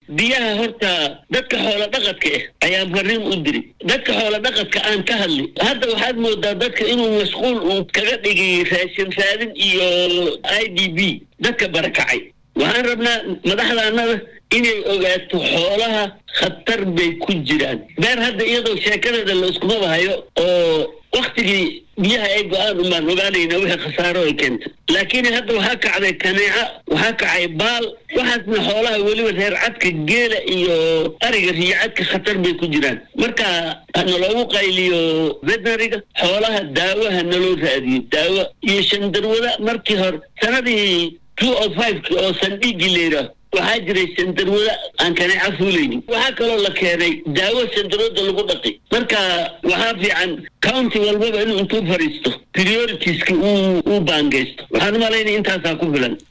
biyaha horta dadka xoola dhaqadka ah ayaa fariin u diri dadka xoola dhaqadka aan ka hadli hadda waxaad moodaa dadka inuu mashquul uu kaga dhigay raashin raadin iyo i d b dadka barakacay waxaan rabnaa madaxdaanada inay ogaato xoolaha khatar bay ku jiraan beer hadda iyadoo sheekadeeda la iskumaba hayo oo waktigii biyaha ay go-aan umaan ogaanayna wixii khasaaro ay keentay laakiin hadda waxaa kacday kaneeca waxaa kacay baal waxaasna xoolaha weliba reer cadka geela iyo ariga riyo cadka khatar bay ku jiraan marka naloogu qayliyo veterinariga xoolaha daawaha naloo raadiyo daawo iyo shandarwada markii hore sanadii two o fiveki oo sandhiigii layidhaah waxaa jiray sandarwada aan kaneeca fuulaynin waxaa kaloo la keenay daawo sandarwada lagu dhaqi marka waxaa fiican county walbaba inuu intuu fadhiisto prioritiska uu uu baangaysto waxaan u malaynaya intaasaa ku filan